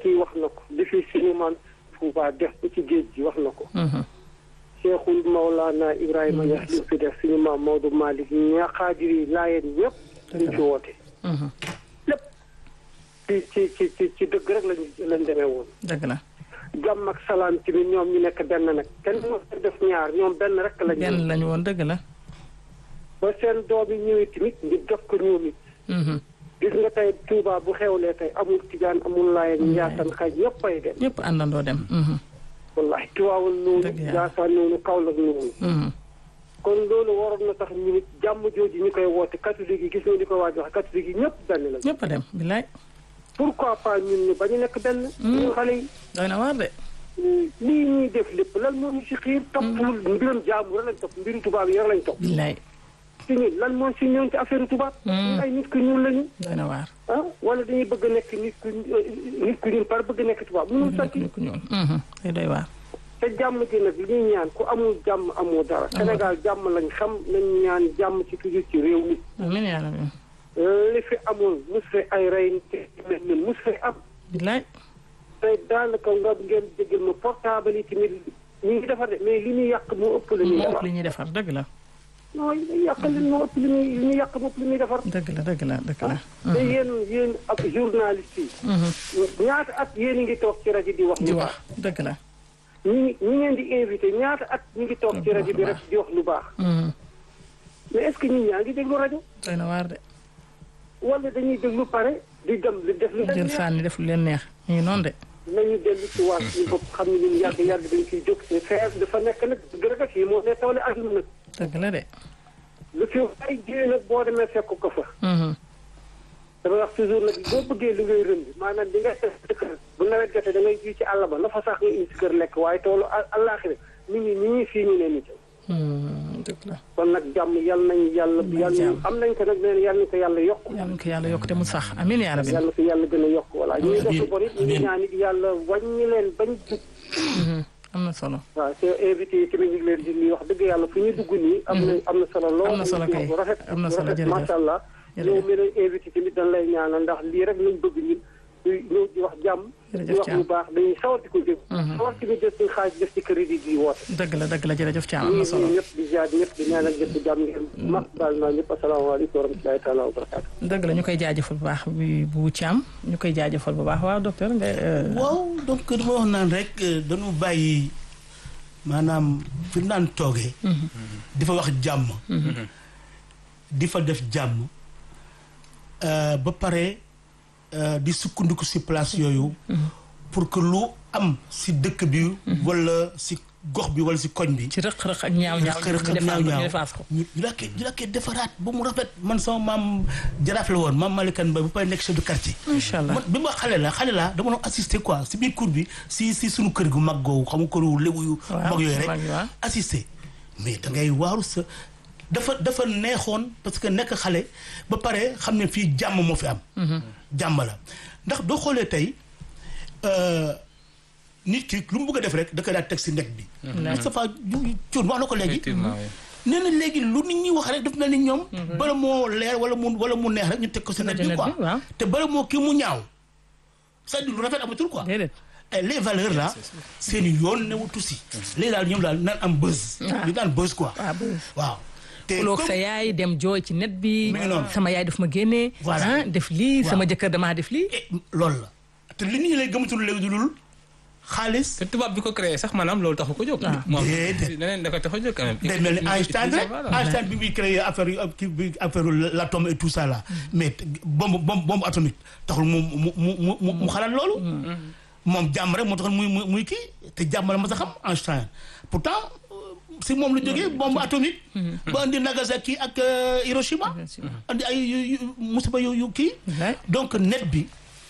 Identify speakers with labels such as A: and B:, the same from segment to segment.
A: kii wax na ko li fi suñu maam Touba def ko ci géej gi wax na ko Cheikhul Maulana Ibrahima Niass li mu fi def suñu maam Maodo Malick ña xaadir yi laayeen ñëpp liñ fi woote lépp ci ci ci ci ci dëgg rek lañ lañ demee woon
B: dëgg la
A: jàmm ak salaam ci biir ñoom ñu nekk benn nag kenn moo def ñaar ñoom benn rek lañ
B: benn lañu woon dëgg la
A: ba seen doom yi ñëwee tamit ñu def ko ñoom it gis nga tey Touba bu xewlee tey amul tijaan amul laayeen njaasan xaj ñëpp ay dem
B: ñëpp àndandoo dem
A: wallahi Tiwaawal noonu
B: Dëgg yàlla.
A: Jaasaan noonu Kaolack noonu kon loolu waroon na tax ñu nit jàmm jooju ñu koy woote catholique yi gis nga ni ko waaj wax catholique yi ñëpp benn lañ
B: ñëpp a dem bilaay
A: pourquoi pas ñun ñu bañu nekk benn ñun xale yi
B: doy na waar de
A: lii ñuy def lépp lan moo ñu si xiir toppul mbiram jaamu rek lañ topp mbiru tubaab yi rek lañ topp
B: bilaay
A: si ñun lan moo si ñëw ci affaire tubaab ay nit ku ñuul lañu
B: doy na waar
A: ah wala dañuy bëgg a nekk nit ku nit ku ñuul par bëgg a nekk tubaab mënul sotti
B: nit ku ñuul day doy waar
A: te jàmm ji nag li ñuy ñaan ku amul jàmm amoo dara Sénégal jàmm lañ xam nañ ñaan jàmm ci toujours ci réew mi
B: amiin yaa rabbi
A: li fi amul mus fi ay rey te mel ni mus fi am
B: bilaay
A: tey daanaka nga ngeen jégal ma portable yi tamit ñu ngi defar de mais li ñuy yàq moo ëpp la ñuy
B: moo ëpp
A: defar
B: li ñuy defar dëgg la
A: non li ñuy yàq li moo ëpp li ñuy li ñuy yàq moo ëpp li ñuy defar
B: dëgg la dëgg la dëgg la
A: te yéen yéen ak journaliste yi ñaata at yéen a ngi toog ci rajo di wax
B: di
A: lu
B: wax
A: baax
B: dëgg la
A: ñi ñi ngeen di invité ñaata at ñu ngi toog ci rajo bi rek di wax lu baax mais est-ce que ñun ñaa ngi déglu rajo
B: doy na waar de
A: wala dañuy déglu pare di dem di def lu leen
B: jël
A: neex
B: sànni def lu leen neex ñu ngi noonu de
A: nañu dellu ci waat suñu bopp xam ne ñun yàgg yàgg dañ ciy jóg te feer dafa nekk nag gërëm ak yi moo ne tawle àdduna nag
B: dëgg la de
A: lu fi ay jiyee nag boo demee fekk ko fa dama wax toujours nag boo bëggee li ngay rënd maanaam di nga def dëkk bu nawet jotee da ngay ji ci àll ba la fa sax nga indi si kër lekk waaye toolu àllaaxira nit ñi ñi ñuy fii ñu ne nit
B: dëgg la
A: kon nag jàmm yal nañ yàlla yàlla am nañ ko nag nee na yal nañ ko yàlla yokk
B: yàlla na ko yàlla yokk te mu sax amiin yaa rabbi
A: yàlla ko yàlla gën a yokk voilà ñu ngi def lu bon it ñu ngi ñaan it yàlla wàññi leen bañ jub
B: am na solo
A: waaw te invité yi tamit ñu ngi leen di nuyu wax dëgg yàlla fu ñu dugg nii am na am na solo lool
B: am na solo kay
A: bu rafet
B: am na
A: bu
B: solo
A: rafet
B: jërëjëf
A: macha allah
B: jërëjëf.
A: yow mi leen invité tamit dañ lay ñaanal ndax lii rek lañ bëgg ñun di ñëw di wax jàmm di
B: Jërëjëf
A: wax
B: Thiam.
A: lu baax dañuy sawar di ko dégg sawar tamit def suñu xaalis def ci crédit di woote
B: dëgg la dëgg la jërëjëf Thiam am
A: ñu
B: na
A: ngi
B: solo
A: nuyu ñëpp di ziar ñëpp di ñaanal ñëpp di jàmm ngeen mag baal naa ñëpp asalaamaaleykum wa rahmatulahi taala wa barakaatu
B: dëgg la ñu koy jaajëfal bu baax bi bu Thiam ñu koy jaajëfal bu baax waaw docteur nga euh,
C: waaw donc dama wax naan rek euh, dañu bàyyi maanaam fi mu naan toogee. di fa wax jàmm. di fa def jàmm euh, ba pare euh, di sukkandiku si place yooyu. pour que lu am si dëkk bi. wala si gox bi wala si koñ bi.
B: ci rëq-rëq ak ñaaw ñaaw
C: xëy
B: ñu
C: na
B: defaat ko
C: ñaaw
B: ñu
C: ñaaw
B: defaat ko
C: ñu ñu la koy ñu la koy defaraat ba mu rafet man sama maam jaraaf la woon maam Malikan Ba bu pare nekk chef de quartier.
B: incha allah
C: man bi ma xale la xale la dama doon assister quoi si biir cour bi si si suñu kër gu mag googu xam nga këru lébu yu
B: Waaw,
C: mag yooyu rek
B: mag yi, waaw.
C: assister mais da ngay waaru sa dafa dafa neexoon parce que nekk xale ba pare xam ne fii jàmm moo fi am jàmm la ndax doo xoolee tey euh, nit ki lu mu bëgg a def rek da koy daal teg si nekk bi Moustapha Thioune wax na ko léegi
D: effectivement oui.
C: nee na léegi lu nit ñi wax rek daf mel ni ñoom bala moo leer wala mu wala mu neex rek ñu teg ko si net bi
B: Internet
C: quoi
B: bi, waaw.
C: te bala moo kii mu ñaaw c'est-à-dire lu rafet amatul quoi
B: déedéet
C: et les valeurs là seen yoon newutu si léegi daal ñoom daal naan am buzz ñu daan buzz quoi
B: waaw buzz.
C: waaw te
B: xuloog
C: comme-
B: sa yaay dem jooy ci net bi
C: Mi ngi noonu.
B: sama yaay daf ma génnee
C: Voilà.
B: ah def lii
C: Waaw.
B: sama jëkkër damaa def lii
C: eh, loolu la te li nit ñi lay gëmatul léegi du lul xaalis
D: te tubaab bi ko créé sax maanaam loolu taxu ko jóg. moom
C: Déedéet.
D: leneen da ko tax a jóg quand même.
C: day mel ni Einstein rek
D: Voilà.
C: Einstein bi muy créé affaire yu kii bi affaire l'atome et tout ça là mais bombe bombe bombe atomique taxul mu mu mu mu mu mu xalaat loolu. moom jàmm rek moo taxoon muy muy muy kii te jàmm la ma sa xam Einstein pourtant euh, si moom la jógee bombe atomique. ba andi Nagasaki ak euh, Hiroshima. andi ay yu yu musiba yu yu kii.
B: Wallaay.
C: donc net bi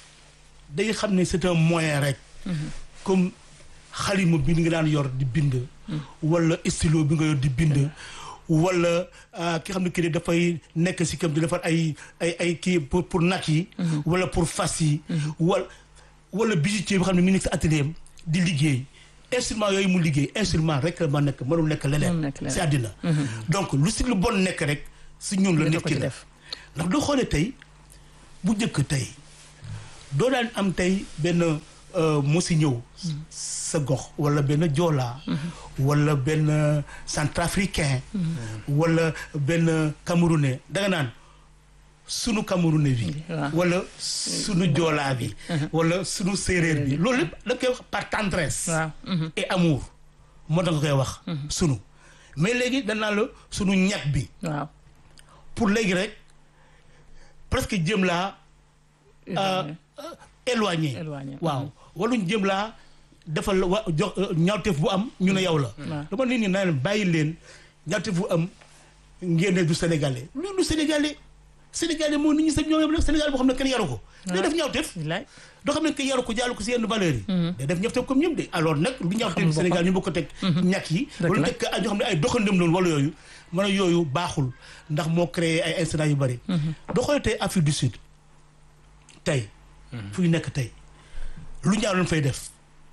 C: day xam ne c'est un moyen rek. comme xalima bi nga daan yor di bind. wala stylo bi nga yor di bind. wala ah, ki xam ne kii dafay nekk si kam di defar ay ay ay kii pour pour nag yi. wala pour fas yi. wala wala bijoutier bi xam ne mi ngi nekk si atelier am di liggéey. instrument yooyu mu liggéey instrument rek la ma nekk mënul nekk
B: Mënul
C: leneen.
B: nekk leneen.
C: si àddina. donc lu si lu bon nekk rek si ñun la
B: Dina
C: nit
B: ko
C: ki
B: ci
C: la.
B: def.
C: ndax doo xoolee tey bu njëkk tey doo daan am tey benn mu si ñëw sa gox wala benn joolaa wala benn centrafricain wala benn camerounais danga naan sunu camerounais bi
B: waaw.
C: wala sunu joolaa bi wala sunu séeréer bi loolu lépp da koy wax par tendresse
B: waaw. mhm.
C: et amour moo tax nga koy wax sunu mais léegi danaa la sunu ñag bi
B: waaw.
C: pour léegi rek presque jëm laa euh, euh, éloigné
B: Éloigné.
C: waaw wala ñu jëm laa defal la wa jox euh, ñaawteef bu am ñu ne yow la
B: waaw.
C: dama nit ñi naa leen bàyyi leen ñaawteef bu am ngeen ne du sénégalais loolu du sénégalais sénégalais moo nit ñi sa ñoom yëpp nag sénégalais boo xam ne kenn yaru ko day def ñaawteef
B: bilaay.
C: doo xam ne que yaru ko jaalu ko si yenn valeurs yi day def ñaawteef comme ñëpp de alors nag lu ñaawteef
B: boppam.
C: Sénégal ñu bokk ko teg ñàkk yi
B: Dëgg
C: wala
B: la.
C: teg ay ñoo xam ne ay doxandem loolu wala yooyu man a yooyu baaxul ndax moo créé ay incidents yu bëri doo xoolee tey Afrique du Sud tey fu ñu nekk tey lu ñaaw lañ fay def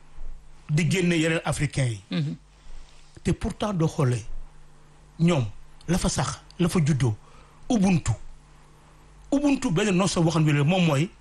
C: di génne yeneen africains yi te pourtant doo xoolee ñoom la fa sax la fa juddoo ubuntu ubuntu benn notion boo xam ne moom mooy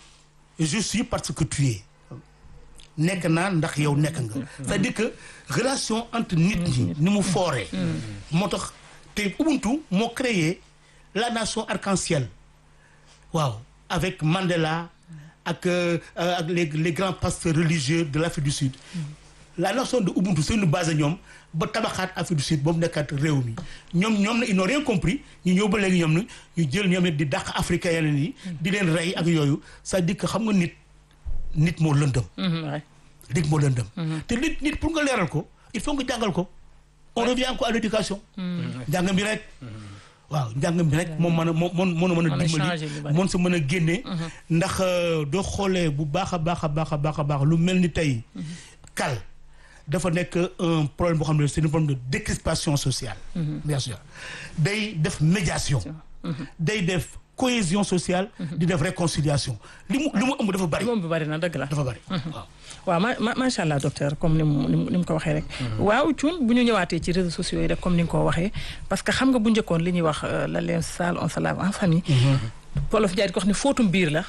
C: je suis parce que tu es nekk naa ndax yow nekk nga c'est-à-dire que relation entre nit ñi ni mu fooree moo tax te ubuntu moo créé la nation arc-en-ciel waaw avec Mandela ak euh, ak les les grands pasteurs religieux de l'Afrique du Sud la nation de Ubuntu c'est une base ñoom ba tabaxaat Afrique du Sud ba mu nekkaat réew mi ñoom ñoom na ils n'ont rien compris ñu ñëw ba léegi ñoom ni ñu jël ñoom it di dàq africain yeneen yi di leen rey ak yooyu c'est-à-dire que xam nga nit nit moo lëndëm
B: Mhm, waay.
C: nit moo lëndëm te nit nit pour nga leeral ko il faut nga jàngal ko on revient encore à l'éducation njàng mi rek waaw njàng mi rek moom mën a moom moom mën a mën a
B: Mën a changer lu
C: dimbali
B: bari.
C: moom sa mën a génne ndax euh, doo xoolee bu baax a baax a baax a baax a baax lu mel ni tey kal dafa nekk un problème boo xam ne c'est un problème de décrispation sociale bien sûr day def médiation day def cohésion sociale di def réconciliation li mu li mu ëmb dafa bari
B: moom bi bari na dëgg la.
C: dafa bari waaw
B: waaw ma ma macha allah docteur comme ni mu ni mu ni mu ko waxee rek. waaw Thioune bu ñu ñëwaatee ci réseaux sociaux yi rek comme ni nga ko waxee parce que xam nga bu njëkkoon li ñuy wax euh, la leen sale on se lave en famille. Wolof Njaay di ko wax ni fóotum biir la.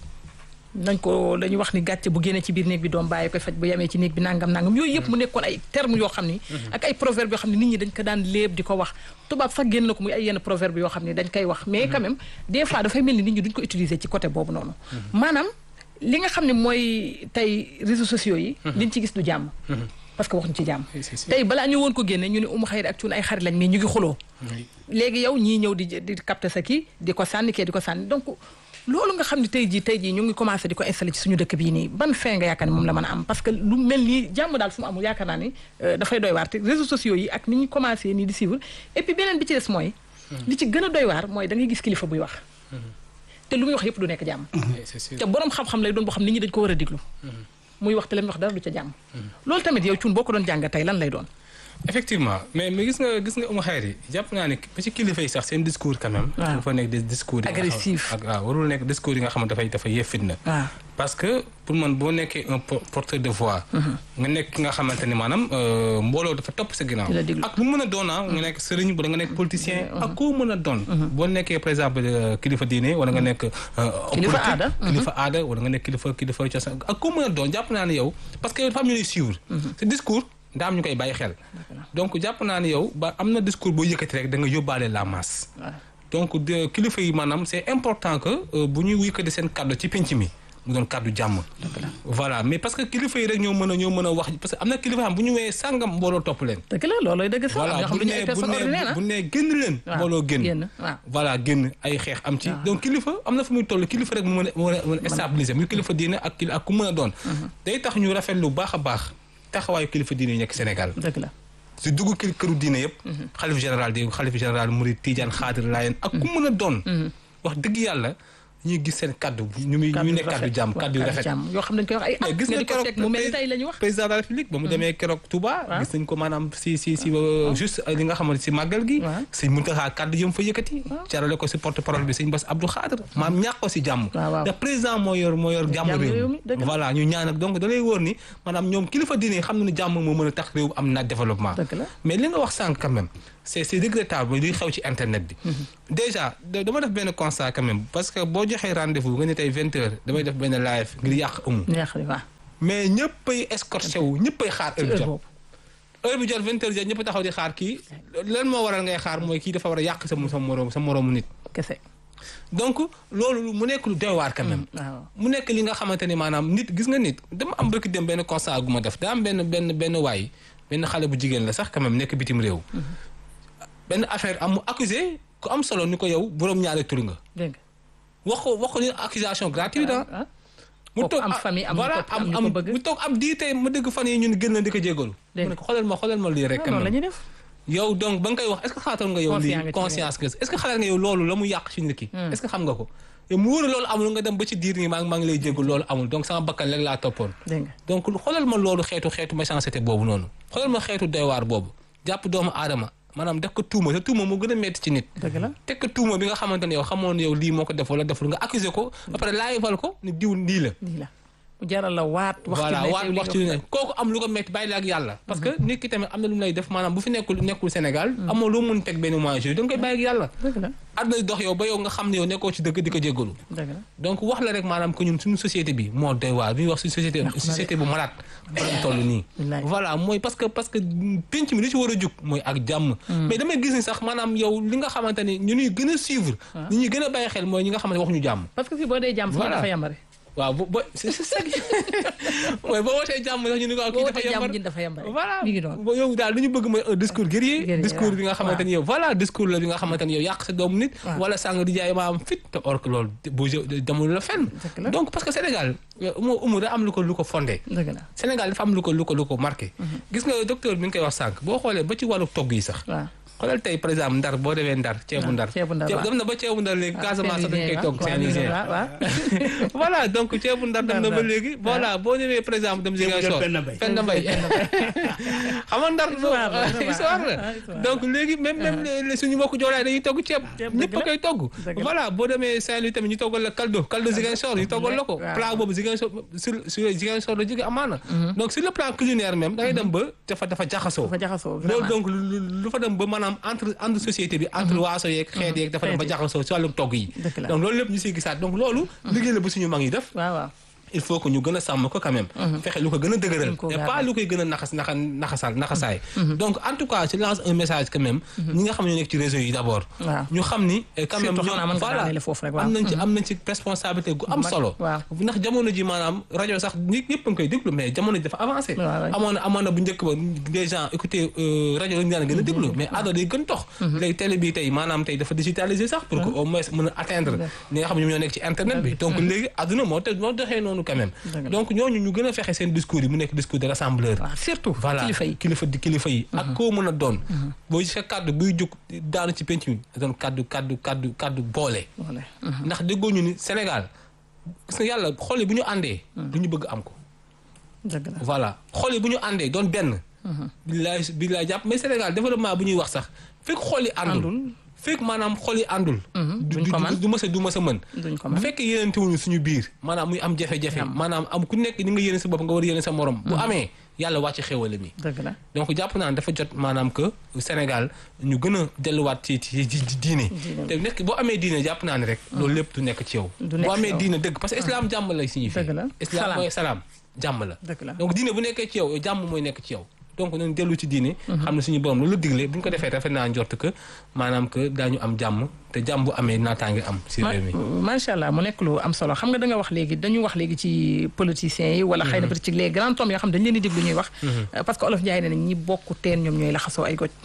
B: nañ ko dañuy wax ni gàcce bu génnee ci biir néeg bi doom bàyyi koy faj bu yemee ci néeg bi nangam nangam yooyu yëpp mu nekkoon ay termes yoo xam ni. ak ay proverbes yoo xam ne nit ñi dañ ko daan léeb di ko wax tubaab sax génn na ko muy ay yenn proverbes yoo xam ne dañ koy wax mais quand même des fois dafay mel ni nit ñi duñ ko utiliser ci côté boobu noonu. maanaam li nga xam ne mooy tey réseaux sociaux yi. liñ ci gis du jàmm. parce que waxuñ ci jàmm.
D: Si, si, si.
B: tey balaa ñu woon ko génne ñu ne umu xayri ak cuun ay xarit lañ mais ñu ngi xuloo léegi yow ñii ñëw di di capter sa kii di ko sànni kee di ko sànni donc loolu nga xam ne tey jii tey jii ñu ngi commencé di ko installé ci suñu dëkk bii nii ban fin nga yaakaar ni moom la mën a am parce que lu mel nii jàmm daal fu mu amul yaakaar naa ni euh, dafay doy waar te réseaux sociaux yi ak ni ñu commencé nii di suivre et puis beneen bi ci des mooy li ci gën a doy waar mooy da ngay gis kilifa buy wax te lu muy wax yëpp du nekk jàmm
D: c'est sûr
B: te borom xam-xam lay doon boo xam nit ñi dañ ko war a diglu muy wax te la muy wax dara du ca jàmm loolu tamit yow cuun boo ko doon jàng tey lan lay doon
D: effectivement mais mais gis nga gis nga umu xayri jàpp naa ne ba ci kilifa yi sax seen discours quand même
B: waaw.
D: dafa nekk des discours yi nga xam-
B: Agressif.
D: ak waaw warul nekk discours yi nga xamante dafay dafay yee fitna
B: waaw
D: parce que pour man boo nekkee un po- porteur de voix nga nekk ki nga xamante ni maanaam euh, mbooloo dafa topp sa ginnaaw
B: Di la déglu.
D: ak lu mën a doon ah nga nekk sëriñ wala nga nekk politicien ak koo mën a doon boo nekkee par exemple euh, kilifa diine wala nga nekk euh,
B: Kilifa
D: politique,
B: aada.
D: kilifa aada wala nga nekk kilifa kilifa cosaan ak koo mën a doon jàpp naa ne yow parce que dafa am ñu lay suivre ce discours daa am ñu koy bàyyi xel donc jàpp naa ne yow ba am na discours boo yëkkati rek da nga yóbbaale la masse
B: waaw
D: donc de kilifa yi maanaam c'est important que euh, bu ñuy yëkkati seen kàddu ci penc mi mu doon kàddu jàmm voilà mais parce que kilifa yi rek ñoo mën a ñoo mën a wax parce que am na kilifa xam bu ñu wee sàngam mbooloo topp leen
B: dëgg la loolooy dëgg sax
D: voilà
B: ñoo xam
D: bu
B: ne ñu ay
D: nee bu
B: personnes ordinaires
D: nee
B: ah
D: bu nee génn leen
B: waaw
D: mbooloo génn
B: génn waaw
D: voilà génn ay xeex am ci donc kilifa am na fu muy toll kilifa rek mu mën a mën a mën a stabiliser muy kilifa diine ak kili ak ku mën a doon day tax ñu rafet lu baax a baax taxawaayu kilifa diine yi nekk Sénégal
B: dëgg la
D: si dugg kër këru diine yëpp xalif général di xalif général Mouride Tidiane Xaadir Laayeen ak ku mën a doon wax dëgg yàlla ñuy gis seen kaddu ñu muy ñu nekk kaddu jàmm kaddu yu rafet
B: jàmm yoo xam ne dañ koy wax ay
D: mais
B: at
D: gis
B: nga
D: nga
B: di ko
D: keroog
B: teg mu mel ni tey la ñu wax
D: président de la république ba mu demee keroog Touba
B: waaw.
D: gis nañ ko maanaam si si si euh, juste li nga xamante si màggal gi
B: waaw.
D: sëñ Muntaxa kàddu yëm fa yëkkati carale ko si porte parole bi sëñ Bass Abdou Khadre maam ñàkk ko si jàmm
B: waaw, waaw.
D: ndax président moo yor moo yor jàmm
B: jàmm réew
D: réew
B: mi, dëgg la.
D: voilà ñu ñaan ak donc da lay wóor ni maanaam ñoom kilifa diine yi xam na ne jàmm moo mën a tax réew am na développement
B: Dëgg la.
D: mais li nga wax sànq quand même c'est c'est regrettable luy xew ci internet bi déjà da- dama def benn constat quand même parce que boo joxee rendez-vous nga ne tey vingt heures damay def benn live ngir yàq amu
B: neex li waaw
D: mais ñëppay escorté wu ñëppay xaar heure bi
B: heure
D: jot
B: boobu
D: heure bi jot vingt heures jot ñëpp taxaw di xaar kii lan moo waral ngay xaar mooy kii dafa war a yàq sa sa moroom sa moroomu nit
B: kese
D: donc loolu mu nekk lu doy waar quand même
B: waaw
D: mu nekk li nga xamante ni maanaam nit gis nga nit dama am bëgg dem benn constat gu ma def daa am benn benn benn waay benn xale bu jigéen la sax quand même nekk bitim réew benn affaire am mu accusé ku am solo ni ko yow boroom ñaari tur nga
B: dégg
D: wax ko wax ko ni accusation gratuite ah
B: nga
D: mu
B: Kooku am famille, am ñu
D: voilà
B: ko- am
D: am
B: ñu
D: am
B: ko bëgg.
D: mu toog ab dii tey ma dégg fan yi ñun gën na di ko jégalu
B: Dégg
D: mu ne ko xoolal ma xoolal ma lii rek quand
B: loolu la
D: même
B: ñuy def
D: yow donc ba nga koy wax est-ce que xalaatoon nga yow
B: Conscient nga
D: lii
B: ci
D: conscience que est-ce que xalaat nga yow loolu la mu yàq ci nit ki est-ce que xam nga ko te mu wóor loolu amul nga dem ba ci diir nii maa ngi maa ngi lay jégalu loolu amul donc sama bakkan léegi laa toppoon
B: dégg nga
D: donc xoolal ma loolu xeetu xeetu méchanceté boobu noonu xoolal ma xeetu doywaar boobu jàpp doomu aadama maanaam def ko tuuma te tuuma moo gën a metti ci nit
B: dëgg la
D: teg ko tuuma bi nga xamante ne yow xamoon ne yow lii moo ko def wala deful nga accusé ko ba pare laayifal ko ni diw lii la
B: lii la mu jaral la waat wax ci
D: voilà
B: ne
D: waat
B: yow li
D: wax
B: nga
D: ci
B: wax
D: ne kooku am lu ko metti bàyyi la ak yàlla parce que nit ki tamit am na lu mu lay def maanaam bu fi nekkul nekkul Sénégal amoo loo mun teg benn mois da nga koy bàyyi ak yàlla
B: dëgg la
D: àdduna dox yow ba yow nga xam ne yow nekkoo ci dëgg di ko jéggalu
B: dëgg la
D: donc wax la rek maanaam que ñun suñu société bi moo doy waar bi ñuy wax suñu société société bu malade maanaam toll nii
B: Wallaay.
D: voilà mooy parce que parce que penc mi li ci war a jug mooy ak jàmm mais damay gis ni sax maanaam yow li nga xamante ni ñu ñuy gën a suivre ñi ñuy gën a bàyyi xel mooy ñi nga xamante waxuñu jàmm
B: parce que fii boo dee jàmm sax
D: Voilà.
B: dafa yambare
D: waaw bo bo c'est c'est ça mooy boo wootee jàmm sax ñu ni ko kii
B: boo
D: dafa
B: wootee jàmm
D: yambar
B: ji dafa yambare
D: voilà
B: mi ngi doon
D: bo yow daal li ñu bëgg mooy un discours guerrier
B: Guerrier,
D: discours bi nga
B: waaw.
D: xamante ni yow voilà discours la bi nga xamante ni yow yàq sa doomu nit
B: Waaw.
D: wala sàng di jaay maam fit te or que loolu bu demul la fenn
B: Dëgg la.
D: donc parce que Sénégal umu umu da am lu ko lu ko fondé
B: dëgg la
D: Sénégal dafa am lu ko lu ko lu ko marqué gis nga docteur bi nga koy wax sànq boo xoolee ba ci wàllu togg yi sax
B: waaw
D: xoolal tey par exemple ndar boo demee ndar ceebu ndar
B: ceebu ndar, waaw.
D: dem na ba ceebu ndar léegi Casamance sax dañ koy togg Saint-Louisien
B: waaw waaw
D: voilà donc ceebu ndar dem na ba
B: Ndar,
D: léegi voilà boo demee par exemple dem Ziguinchor
C: Penda Mbaye.
D: Penda Mbaye xam nga ndar
B: Histoire la, vraiment.
D: histoire la
B: Ah, histoire.
D: donc léegi même même les- suñu mbokku joolaay dañuy togg ceeb
B: Ceeb,
D: ñëpp
B: dëgg
D: a
B: la.
D: koy togg
B: Dëgg la.
D: voilà boo demee Saint-Louis tamit ñu toggal la kaldo kaldo Ziguinchor ñu toggal la ko
B: Waaw.
D: plat boobu Ziguinchor sur sur Ziguinchor la jóge amaana donc sur le plan culinaire même da ngay dem ba dafa dafa jaxasoo
B: dafa jaxasoo
D: loolu
B: vraiment
D: donc lu lu- lu fa dem ba maanaam entre entre société bi entre waaso yeeg xeet yeeg dafa dem ba
B: Xeet yi.
D: jaxasoo si wàllum togg yi
B: Dëgg la.
D: donc loolu lépp ñu siy gisaat donc loolu liggéey la bu suñu mag yi def
B: waaw waaw
D: il faut que ñu gën a sàmm ko quand même fexe lu ko gën a dëgëral
B: Gën koo
D: et
B: garder.
D: pas lu koy gën a naxas naxa naxasal naxasaay donc en tout cas je lance un message quand même ñi nga xam ne ñoo nekk ci réseau yi d'abord
B: waaw
D: ñu xam ni eh, quand même
B: Surtout
D: ñoom
B: xanaa mën nga
D: voilà
B: daanele foofu rek, waaw.
D: am nañ ci am nañ ci responsabilité gu am
B: Mag-
D: solo
B: waaw.
D: ndax jamono ji maanaam rajo sax nit ñëpp a ngi koy déglu mais jamono ji dafa avancé
B: waaw, waaw.
D: amoon na amoon na bu njëkk ba des gens écouter euh, rajo lañu daan gën a déglu mais àdduna day gën tox léegi télé bi tey maanaam tey dafa digitalisé sax pour que au moins mën a atteindre ñi nga xam ne ñoom ñoo nekk ci internet bi donc léegi àdduna moo te moo doxee noonu quand même
B: Dëgg la.
D: donc ñooñu ñu gën a fexe seen discours yi mu nekk discours de rassembleur
B: waaw surtout
D: voilà
B: kilifa yi
D: kilifa di kilifa yi ak koo mën a doon boo gisee kàddu buy jóg daanu ci penc mi doon kàddu kàddu kàddu kàddu boole
B: voilà
D: ndax déggoo ñu ni Sénégal gis nga yàlla xol yi bu ñu àndee du ñu bëgg am ko
B: dëgg la
D: voilà xol yi bu ñu àndee doon benn billaay billaay jàpp mais Sénégal développement bu ñuy wax sax fekk xol yi àndul
B: Àndul.
D: fekk maanaam xol yi àndul du
B: duñ
D: du
B: ko mën.
D: du mës a du mës a mën
B: duñ ko
D: bu
B: mën
D: fekkee yéenantewuñu suñu biir maanaam muy am jafe-jafe maanaam am ku nekk ni nga yéene sa bopp nga war a yéene sa morom bu amee yàlla wàcc xéwale mi
B: dëgg la
D: donc jàpp naa ne dafa jot maanaam que Sénégal ñu gën a delluwaat ci ci ci ci diine
B: Diine.
D: te nekk boo amee diine jàpp naa ne rek loolu lépp du nekk ci yow
B: Du nekk
D: boo
B: ci
D: amee
B: yow.
D: diine dëgg parce que islam jàmm lay signifie
B: Dëgg la.
D: islam
B: Salaam.
D: mooy salaam jàmm la
B: dëgg la
D: donc diine bu nekkee ci yow jàmm mooy nekk ci yow donc nañ dellu ci diine xam ne suñu borom loolu la digle bu ñu ko defee rafet naa njort que maanaam que daañu am jàmm te jàmm bu amee naataange am si réew mi
B: macha allah mu nekk lu am solo xam nga da nga wax léegi dañu wax léegi ci politiciens yi wala xëy na peut-être ci les grands hommes yoo xam dañu leen di déglu ñuy wax Euh, parce que olof Njaay ne na ñi bokk teen ñoom ñooy laxasoo ay goj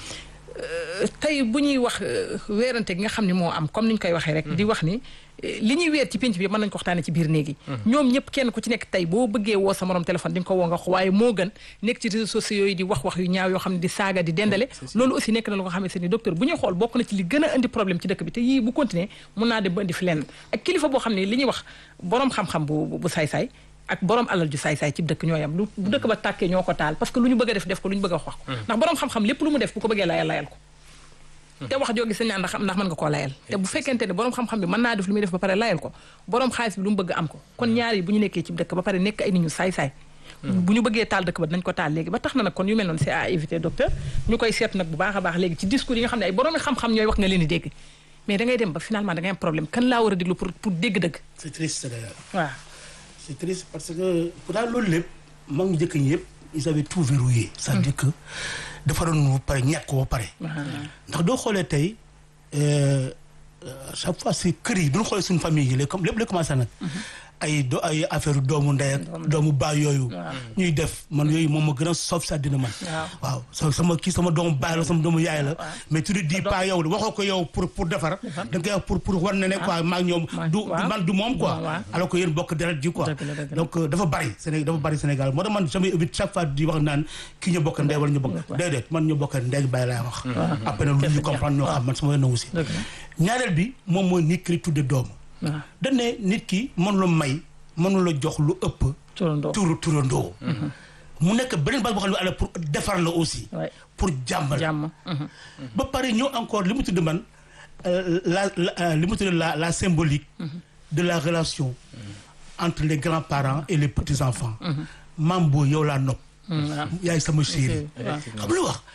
B: Euh, tey bu ñuy wax euh, weerante gi nga xam ne moo am comme ni ñu koy waxee rek di wax ni euh, li ñuy weer ci pénc bi mën nañu ko waxtaane ci biir néegi ñoom ñëpp kenn ku ci nekk tey boo bëggee woo sa morom téléphone di nga ko woo nga wax waaye moo gën nekk ci réseaux sociaux yi di wax wax yu ñaaw yoo xam ne di saaga di dendale loolu aussi nekk na lu nga xamante ni docteur bu ñuy xool bokk na ci li gën a indi problème ci dëkk bi te yii bu continuer mun naa dem ba indi fi lenn ak kilifa boo xam ne li ñuy wax borom xam-xam bu bu- bu saay-saay ak borom alal ju saay-saay ci dëkk ñoo yam lu bu dëkk ba tàkkee ñoo ko taal parce que lu ñu bëgg a def def ko lu ñu bëgg a wax wax ko ndax borom xam-xam lépp lu mu def bu ko bëggee layal layal ko te wax joo gis nañ ndax ndax mën nga koo layal te bu fekkente ne borom xam-xam bi mën naa def lu muy def ba pare layal ko borom xaalis bi lu mu bëgg am ko kon ñaar yi bu ñu nekkee ci dëkk ba pare nekk ay nit ñu saay-saay bu ñu bëggee taal dëkk ba dinañ ko taal léegi ba tax na nag kon yu mel noonu c'est à éviter docteur ñu koy seet nag bu baax a baax léegi ci discours yi nga xam ne ay borom xam-xam ñooy wax nga leen di dégg mais da ngay dem ba finalement da ngay am problème kan laa war a déglu pour pour dégg dëgg
C: c'est triste d'ailleurs
B: waaw
C: c'est triste parce que pourtant loolu lépp mag ñu njëkk ñi yëpp ils avaient tout verrouillé c'est-à-dire que defaroon ba pare ñàkk ko ba pare ndax doo xoolee tey euh, euh, chaque fois si kër yi bu ñu xoolee suñu famille yi léegi comme lépp lay commencé nag ay do ay affaire doomu ndey ak doomu baay yooyu ñuy def man yooyu moom ma gën a soof sa dina man waaw so sama kii sama doomu baay la sama doomu yaay la mais tu ne dis pas yow la waxoo ko yow pour pour defar da nga koy wax pour pour war na ne quoi maa ngi ñoom du
B: waaw.
C: man du moom quoi
B: waaw.
C: alors que yéen bokk deret ji quoi
B: Dëgg la, dëgg la.
C: donc euh, dafa bari Sénégal dafa bari Sénégal moo tax man jamais évite chaque fois di wax naan kii ñu bokk ndey wala ñu bokk déedéet man ñu bokk ndey bàyyi laay wax après nag lu ñu comprendre ñoo xam man sama yoon na aussi
B: Dëgg la.
C: ñaareel bi moom mooy nit ki li tudde doom
B: waaw
C: dañ ne nit ki mënu la may mënu la jox lu ëpp
B: turandoo
C: turu turandoo mu nekk beneen base boo xam ne ala pour defar la aussi
B: Ouais.
C: pour jàmmal
B: jàmm mhm.
C: ba pare ñëw encore li mu tudd man euh, la la euh, li mu tudd la la symbolique de la relation entre les grands-parents et les petits-enfants maam boo yow laa nopp
B: waaw
C: yaay sama chéri
B: waaw
C: xam lu wax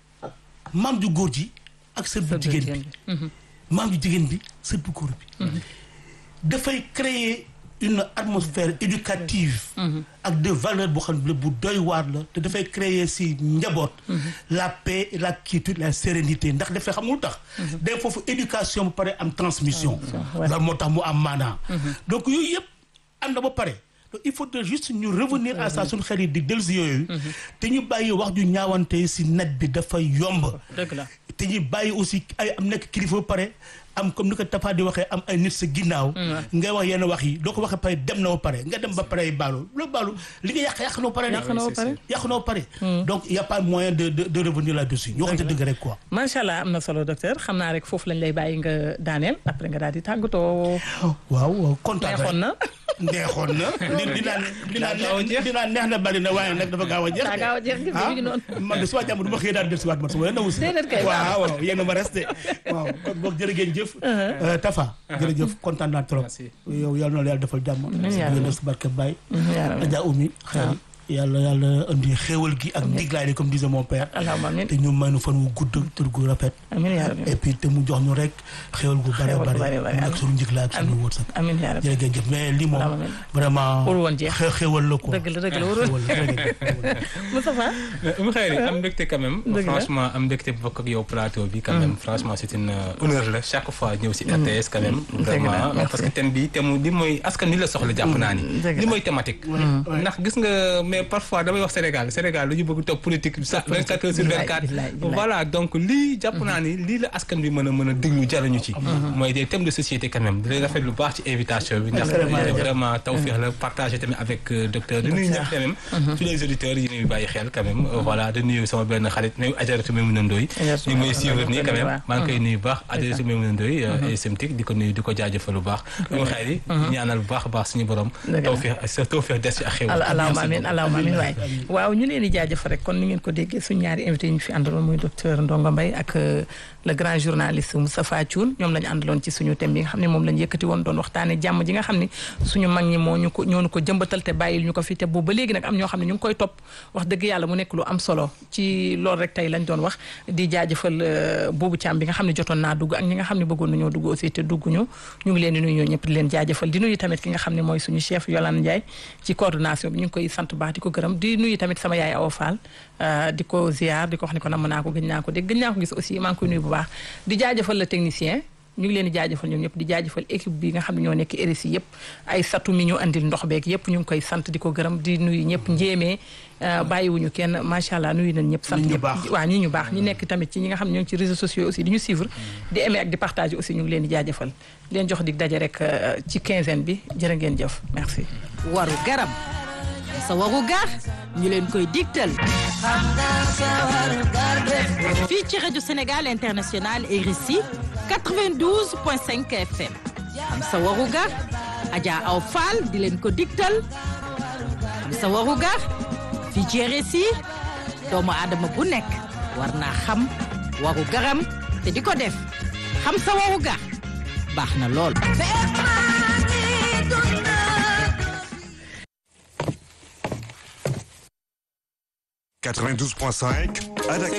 C: maam ju góor ji ak sët bu jigéen bi maam ju jigéen bi sët bu góor bi dafay créer une atmosphère éducative ak des valeurs boo xam ne bu doy waar la te dafay créer si njaboot la paix et la quiétude la sérénité ndax dafay xam nga lu tax day foofu éducation ba pare am transmission
B: ouais.
C: loolu moo tax mu am maanaa donc yooyu yëpp am na ba pare donc il faudrait juste ñu revenir à ça suñu xel yi di dellu si yooyu te ñu bàyyi wax ju ñaawante si net bi dafay yomb
B: dëgg la
C: te ñu bàyyi aussi ay am nekk kilifa ba pare am comme ni ko Tafa di waxee am ay nit sa ginnaaw. ngay wax yenn wax yi doo ko waxee pare dem na ba pare nga dem ba pare baalu loolu baalu li nga yàq yàq na ba pare.
B: yàq na ba pare.
C: yàq na ba pare. donc y' a pas moyen de de de revenir là-dessus. ñu waxante dëgg rek quoi.
B: macha allah am na solo docteur xam naa rek foofu lañ lay bàyyi nga daaneel après nga daal di tàggatoo.
C: waaw kontaan
B: neexoon na.
C: neexoon na. di dinaa dinaa dinaa neex na bari na waaye nag dafa gaaw a jeex.
B: daa gaaw a jeex gis nga mi ngi noonu.
C: man de suba jàmm du ma xëy daal del si waat man sama yoon aussi.
B: déedéet kay
C: waaw waaw yéen a ma resté waaw kon boog jërë ngeen jëf. Tafa. jërëjëf kontaan naa trop. yow yal na la yàlla defal jàmm.
B: amiin
C: ngeen def si barke Baye.
B: yaa rabbi.
C: Adja Oumy xel yàlla yàlla indi xéewal gi ak ndiglaay li comme disait mon père.
B: allahumma amiin
C: te ñu may nu fan wu gudd tur gu rafet.
B: amiin yaa rabbi.
C: et puis te mu jox ñu rek xéewal gu bare
B: Xéewal gu
C: bare
B: bare bare,
C: mu nekk suñu njëglaay ak suñu wërsëg.
B: amiin yaa rabbi.
C: jërë ngeen jëf mais lii moom
B: Allahumma amiin.
C: vraiment.
B: Warul woon jeex.
C: xé- xéewal la quoi.
B: dëgg la dëgg la warul
C: xéewal la jërë ngeen jëf.
B: Moustapha.
D: Oumou Khayri am mbégte quand même
B: Dëgg la.
D: franchement am mbégte bokk ak yow plateau bi quand même franchement c'est une euh, honneur la chaque fois ñëw si RTS quand même vraiment
B: merci.
D: parce que thème bi thème li mooy askan ni la soxla jàpp naa ni
B: Dëgg la.
D: li mooy thématique ndax gis nga mais parfois damay wax Sénégal Sénégal lu ñu bëgg topp politique sa 24 heures sur
B: Billaay,
D: 24
B: billaay, billaay.
D: voilà donc lii jàpp naa ni lii la askan bi mën a mën a déglu jariñu ci mooy des thèmes de société quand même di lay rafet lu baax ci invitation bi ndax
C: Vraiment.
D: vraiment tawfeex la partager tamit avec euh, docteur di nuyu ñëpp quand même tous les auditeurs yi ñuy bàyyi xel quand même Euh, voilà di nuyu sama benn xarit nuyu Ajaratu Maimouna Ndoye
B: Ajaratu
D: ñu ngi may
B: Maimouna
D: suivre nii quand même
B: Ndoye,
D: maa ngi koy nuyu bu baax Ajaratu Maimouna Ndoye et Semtik di ko nuyu di ko jaajëfal bu baax ñu xëy di ñaanal bu baax a baax suñu borom
B: Dëgg la.
D: tawfeex sa tawfeex des ci ak xew
B: al allahumma amiin allahumma amiin waay waaw ñu leen di jaajëfal rek kon ni ngeen ko déggee suñu ñaari invité yi ñu fi àndaloon muy docteur Ndongo Mbaye ak euh, le grand journaliste Moustapha Thioune ñoom lañu àndaloon ci suñu thème bi nga xam ne moom lañu yëkkati woon doon waxtaane jàmm ji nga xam ne suñu mag ñi moo ñu ko ñoo ñu ko jëmbatal te bàyyil ñu ko fi te boobu ba léegi nag am ñoo xam ne ñu ngi koy topp wax dëgg yàlla mu nekk lu am solo ci loolu rek tey lañ doon wax di jaajëfal euh, boobu càmm bi nga xam ne jotoon naa dugg ak ñi nga xam ne bëggoon nañoo dugg aussi te dugguñu ñu ngi leen di nuyu ñoo ñëpp di leen jaajëfal di nuyu tamit ki nga xam ne mooy suñu chef Yolande Ndiaye ci coordination bi ñu ngi koy sant baax di ko gërëm di nuyu tamit sama yaay Awa Fall euh, di ko ziar di ko wax ne ko namm naa ko gëj naa ko dégg gëj naa ko gis aussi maa ngi koy nuyu bu baax di jaajëfal le technicien ñu ngi leen di jaajëfal ñoom ñëpp di jaajëfal équipe bi nga xam ne ñoo nekk RSI yëpp ay satu mi ñu andil ndox beeg yëpp ñu ngi koy sant di ko gërëm di nuyu ñëpp njéemee euh, bàyyiwuñu kenn macha allah nuyu nañ ñëpp sant
C: Nit ñu
B: ñëpp
C: baax.
B: waaw ñi ñu baax ñi nekk tamit ci ñi nga xam ne ñoo ngi ci réseaux sociaux aussi di ñu suivre di aimer ak di partager aussi ñu ngi leen di jaajëfal di leen jox dig daje rek euh, ci quinzaine bi jërë ngeen jëf merci
E: waru garab sa waru gar ñu leen koy digtal fii ci rajo Sénégal International RSI 92.5 FM am sa waru gar Adja Aw Fall di leen ko digtal am sa waru gar fii ci RSI doomu aadama bu nekk war naa xam waru garam te di ko def xam sa waru gar baax na lool
F: 92.5 à Dakar.